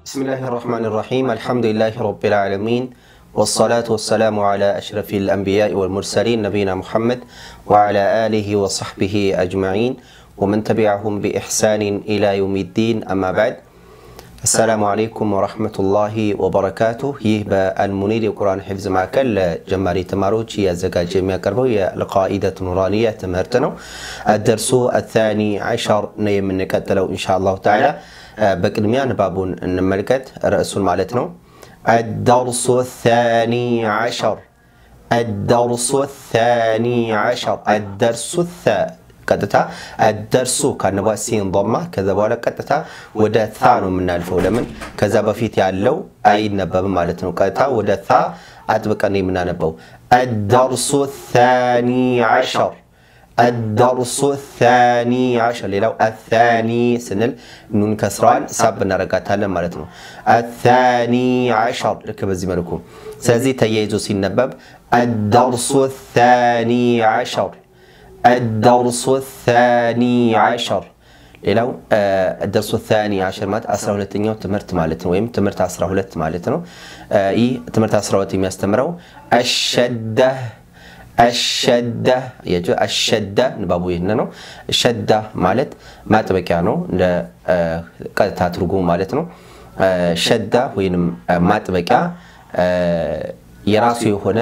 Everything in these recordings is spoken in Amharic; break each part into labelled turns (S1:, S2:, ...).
S1: بسم الله الرحمن الرحيم الحمد لله رب العالمين والصلاة والسلام على أشرف الأنبياء والمرسلين نبينا محمد وعلى آله وصحبه أجمعين ومن تبعهم بإحسان إلى يوم الدين أما بعد السلام عليكم ورحمة الله وبركاته ይህ በአልሙኒር የቁርአን ሒፍዝ ማዕከል ለጀማሪ ተማሪዎች እያዘጋጀ የሚያቀርበው የልቃኢደት ኑራንያ ትምህርት ነው። አደርሱ አታኒ ዓሸር ነው የምንቀጥለው ኢንሻ አላሁ ተዓላ። በቅድሚያ ንባቡን እንመልከት፣ ርዕሱን ማለት ነው። አደርሱ ታኒ ዓሸር አደርሱ ታኒ ዓሸር አደርሱ ቀጥታ አደርሱ ካነባ ሲን ማ ከዛ በኋላ ቀጥታ ወደ ታ ነው የምናልፈው። ለምን ከዛ በፊት ያለው አይነበብም ማለት ነው። ቀጥታ ወደ ታ አጥብቀን ነው የምናነበው። አደርሱ ታኒ ዓሸር አደርሱ ታኒ ዓሸር። ሌላው አታኒ ስንል ኑን ከስራዋን ሳብ እናረጋታለን ማለት ነው። አታኒ ዓሸር ልክ በዚህ መልኩ። ስለዚህ ተያይዞ ሲነበብ አደርሱ ታኒ ዓሸር الدرس الثاني عشر ሌላው ደርሶ ታኒ ዓሸር ማለት 12ኛው ትምህርት ማለት ነው፣ ወይም ትምህርት 12 ማለት ነው። ይህ ትምህርት 12 የሚያስተምረው አሸዳ አሸዳ አሸዳ ንባቡ ይህን ነው። ሸዳ ማለት ማጥበቂያ ነው፣ እንደ ቀጥታ ትርጉሙ ማለት ነው። ሸዳ ወይንም ማጥበቂያ የራሱ የሆነ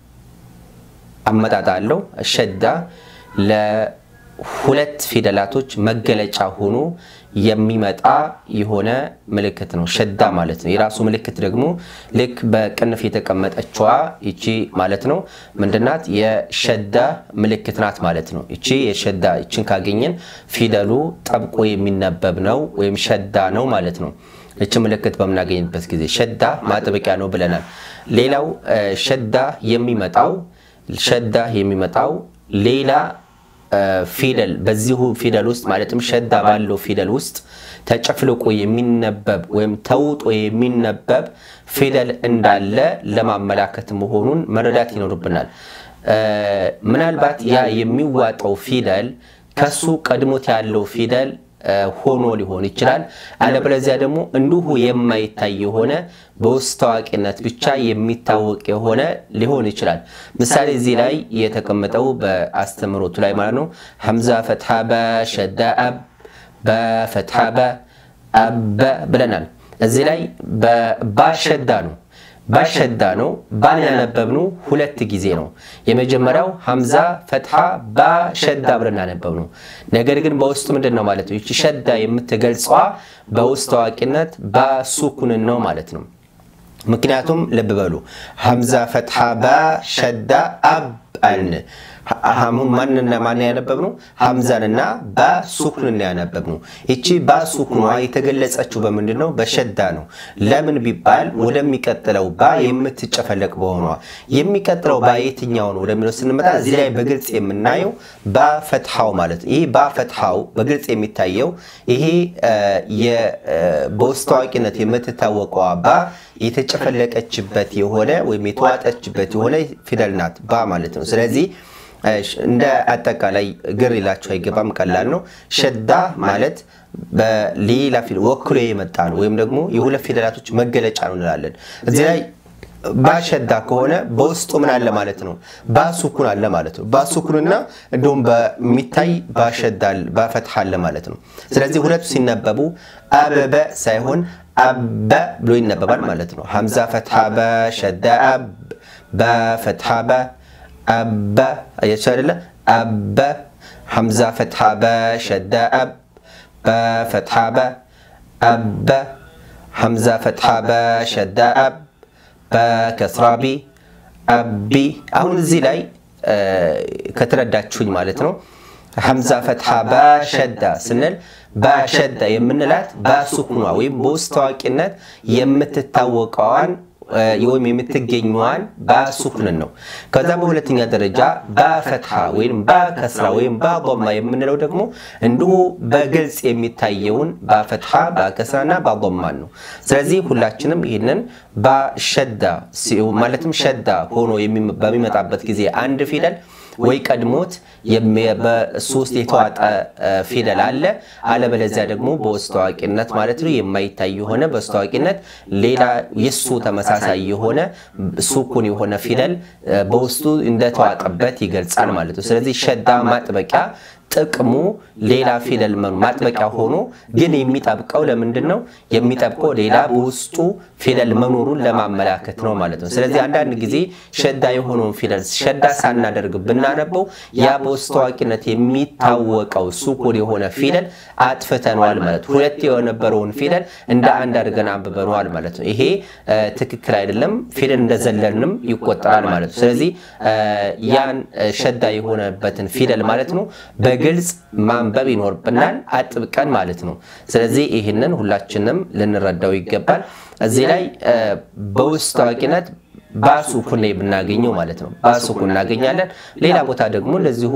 S1: አመጣጥ አለው። ሸዳ ለሁለት ፊደላቶች መገለጫ ሆኖ የሚመጣ የሆነ ምልክት ነው። ሸዳ ማለት ነው። የራሱ ምልክት ደግሞ ልክ በቅንፍ የተቀመጠችዋ ይቺ ማለት ነው ምንድናት? የሸዳ ምልክት ናት ማለት ነው። ይቺ የሸዳ ይችን ካገኘን ፊደሉ ጠብቆ የሚነበብ ነው ወይም ሸዳ ነው ማለት ነው። ይቺ ምልክት በምናገኝበት ጊዜ ሸዳ ማጥበቂያ ነው ብለናል። ሌላው ሸዳ የሚመጣው ሸዳ የሚመጣው ሌላ ፊደል በዚሁ ፊደል ውስጥ ማለትም ሸዳ ባለው ፊደል ውስጥ ተጨፍልቆ የሚነበብ ወይም ተውጦ የሚነበብ ፊደል እንዳለ ለማመላከት መሆኑን መረዳት ይኖርብናል። ምናልባት ያ የሚዋጠው ፊደል ከሱ ቀድሞት ያለው ፊደል ሆኖ ሊሆን ይችላል። አለበለዚያ ደግሞ እንዲሁ የማይታይ የሆነ በውስጥ ታዋቂነት ብቻ የሚታወቅ የሆነ ሊሆን ይችላል። ምሳሌ እዚህ ላይ የተቀመጠው በአስተምሮቱ ላይ ማለት ነው። ሐምዛ ፈትሐ በ ሸዳ አብ በፈትሐ በ አበ ብለናል። እዚህ ላይ ባሸዳ ነው ባሸዳ ነው። ባን ያነበብነው ሁለት ጊዜ ነው። የመጀመሪያው ሐምዛ ፈትሐ ባሸዳ ብለን ያነበብነው። ነገር ግን በውስጡ ምንድን ነው ማለት ነው? ይቺ ሸዳ የምትገልጸዋ በውስጥ ታዋቂነት ባሱኩንን ነው ማለት ነው። ምክንያቱም ልብ በሉ ሐምዛ ፈትሐ ባሸዳ አብ አልን ማንና ማን ያነበብነው? ሐምዛንና ባሱኩንን ያነበብነው። ይቺ ባሱኩኗ የተገለጸችው በምንድን ነው? በሸዳ ነው። ለምን ቢባል ወደሚቀጥለው ባ የምትጨፈለቅ በሆኗ የሚቀጥለው ባ የትኛው ነው ወደሚለው ስንመጣ እዚህ ላይ በግልጽ የምናየው ባፈትሐው ማለት ነው። ይህ ባፈትሐው በግልጽ የሚታየው ይሄ በውስጥ ታዋቂነት የምትታወቀዋ ባ የተጨፈለቀችበት የሆነ ወይም የተዋጠችበት የሆነ ፊደል ናት ባ ማለት ነው። ስለዚህ እንደ አጠቃላይ ግር ይላቸው አይገባም። ቀላል ነው። ሸዳ ማለት በሌላ ፊደል ወክሎ የመጣ ነው ወይም ደግሞ የሁለት ፊደላቶች መገለጫ ነው እንላለን። እዚህ ላይ ባሸዳ ከሆነ በውስጡ ምን አለ ማለት ነው? ባሱኩን አለ ማለት ነው። ባሱኩንና እንዲሁም በሚታይ ባሸዳ ባፈትሐ አለ ማለት ነው። ስለዚህ ሁለቱ ሲነበቡ አበበ ሳይሆን አበ ብሎ ይነበባል ማለት ነው። ሐምዛ ፈትሐ በ ሸዳ አብ በፈትሐ በ አበ አያችሁ አይደለ? አበ ሐምዛ ፈትሐ በ ሸዳ አብ በፈትሐ በ አበ ሐምዛ ፈትሐ በ ሸዳ አብ በከስራ ቢ አቢ። አሁን እዚህ ላይ ከተረዳችሁኝ ማለት ነው ሐምዛ ፈትሐ ባሸዳ ስንል ባሸዳ የምንላት ባሱኩኗ ወይም በውስጥ ታዋቂነት የምትታወቀዋን ወይም የምትገኘዋን ባሱኩንን ነው። ከዛ በሁለተኛ ደረጃ ባፈትሐ ወይም ባከስራ ወይም ባማ የምንለው ደግሞ እንዲሁ በግልጽ የሚታየውን ባፈትሐ ባከስራና ባማን ነው። ስለዚህ ሁላችንም ይህንን ባሸዳ ማለትም ሸዳ ሆኖ በሚመጣበት ጊዜ አንድ ፊደል ወይ ቀድሞት በእሱ ውስጥ የተዋጠ ፊደል አለ፣ አለበለዚያ ደግሞ በውስጥ ታዋቂነት ማለት ነው የማይታይ የሆነ በውስጥ ታዋቂነት ሌላ የሱ ተመሳሳይ የሆነ ሱኩን የሆነ ፊደል በውስጡ እንደተዋጠበት ይገልጻል ማለት ነው። ስለዚህ ሸዳ ማጥበቂያ ጥቅሙ ሌላ ፊደል መኑ ማጥበቂያ ሆኖ ግን የሚጠብቀው ለምንድን ነው? የሚጠብቀው ሌላ በውስጡ ፊደል መኖሩን ለማመላከት ነው ማለት ነው። ስለዚህ አንዳንድ ጊዜ ሸዳ የሆነውን ፊደል ሸዳ ሳናደርግ ብናነበው ያ በውስጥ ታዋቂነት የሚታወቀው ሱኩን የሆነ ፊደል አጥፍተነዋል ማለት ነው። ሁለት የነበረውን ፊደል እንደ አንድ አድርገን አንብበነዋል ማለት ነው። ይሄ ትክክል አይደለም። ፊደል እንደዘለልንም ይቆጠራል ማለት ነው። ስለዚህ ያን ሸዳ የሆነበትን ፊደል ማለት ነው በግልጽ ማንበብ ይኖርብናል አጥብቀን ማለት ነው። ስለዚህ ይህንን ሁላችንም ልንረዳው ይገባል። እዚህ ላይ በውስጥ ታዋቂነት ባሱኩን ላይ ብናገኘው ማለት ነው ባሱኩን እናገኛለን። ሌላ ቦታ ደግሞ እንደዚሁ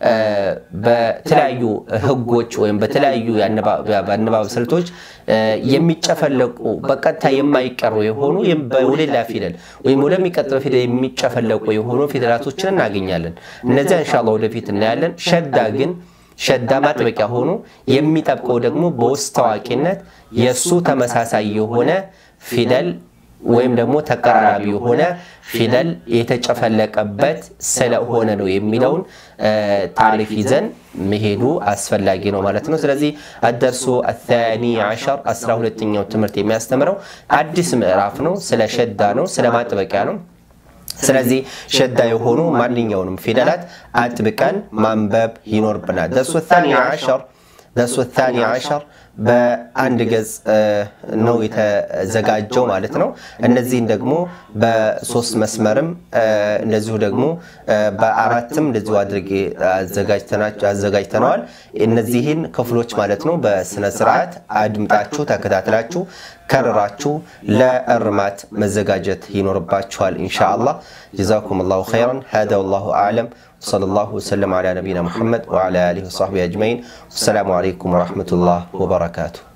S1: በተለያዩ ሕጎች ወይም በተለያዩ የአነባበብ ስልቶች የሚጨፈለቁ በቀጥታ የማይቀሩ የሆኑ ወደሌላ ፊደል ወይም ወደሚቀጥለው ፊደል የሚጨፈለቁ የሆኑ ፊደላቶችን እናገኛለን። እነዚያ ኢንሻላህ ወደፊት እናያለን። ሸዳ ግን ሸዳ ማጥበቂያ ሆኖ የሚጠብቀው ደግሞ በውስጥ ታዋቂነት የእሱ ተመሳሳይ የሆነ ፊደል ወይም ደግሞ ተቀራራቢ የሆነ ፊደል የተጨፈለቀበት ስለሆነ ነው የሚለውን ታሪፍ ይዘን መሄዱ አስፈላጊ ነው ማለት ነው። ስለዚህ አደርሱ አታኒ ዓሸር አስራ ሁለተኛው ትምህርት የሚያስተምረው አዲስ ምዕራፍ ነው። ስለ ሸዳ ነው፣ ስለ ማጥበቂያ ነው። ስለዚህ ሸዳ የሆኑ ማንኛውንም ፊደላት አጥብቀን ማንበብ ይኖርብናል። ደርሱ ታኒ ዓሸር ደርሱ ታኒ ዓሸር በአንድ ገጽ ነው የተዘጋጀው ማለት ነው። እነዚህን ደግሞ በሶስት መስመርም እንደዚሁ ደግሞ በአራትም እንደዚሁ አድርጌ አዘጋጅተነዋል። እነዚህን ክፍሎች ማለት ነው በስነ ስርዓት አድምጣችሁ ተከታትላችሁ ከርራችሁ ለእርማት መዘጋጀት ይኖርባችኋል ኢንሻአላህ። ጀዛኩም ላሁ ኸይረን ሀዛ ወላሁ አዕለም وصلى الله وسلم على نبينا محمد وعلى آله وصحبه أجمعين والسلام عليكم ورحمة الله وبركاته